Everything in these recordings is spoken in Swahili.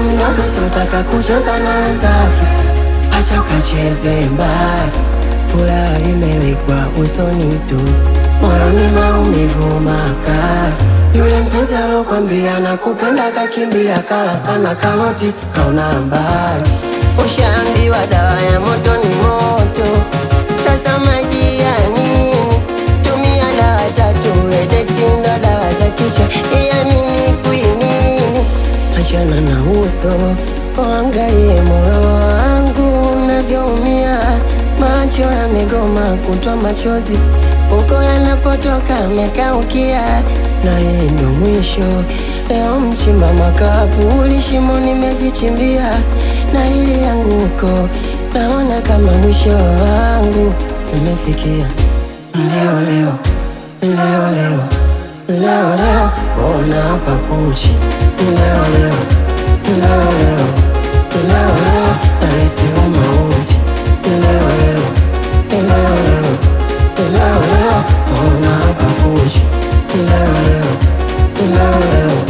mdogo siotaka kucheza na wenzake, acha ukacheze mbali. Furaha imewekwa usoni tu, moyoni maumivu makali. Yule mpenzi alokwambia nakupenda kakimbia, kala sana karoti, kaona mbali. Ushaambiwa dawa ya moto ni moto, sasa maji ya nini? Tumia dawa tatu, Edeksi ndo dawa za kichwa, ya nini kwinini? Achana na uso, uangalie moyo wangu unavyoumia. Macho yamegoma kutoa machozi, uko yanapotoka amekaukia, na yeye ndo mwisho. Leo mchimba makaburi, shimo nimejichimbia, na hili yanguko naona kama mwisho wangu umefikia. Leo leo leo leo leo leo, ona hapa kuchi. Leo leo leo leo leo leo, nahisi umauti. Leo leo leo leo leo leo, ona hapa kuchi. Leo leo leo leo,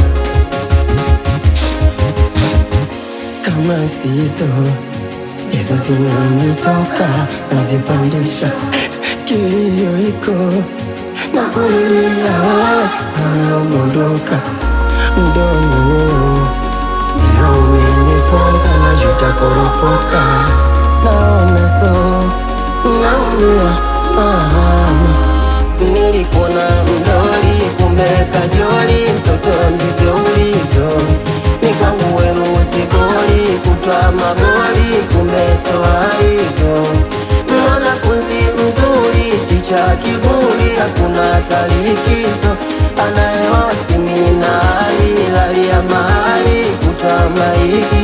kama sizo hizo zinanitoka nazipandisha, kilio iko na kulilia wewe anaomondoka mdomo ndio umeniponza na juta koropoka, naona so naumia mama, nilikuona mdoli kumbe kajoli, mtoto ndivyo ulivyo, ni kwangu wenu usigoli kutwa magoli, kumbe so hivyo mwanafunzi mzuri, ticha kiburi, hakuna talikizo, anayeosti minali lalia mahali kutwa maiki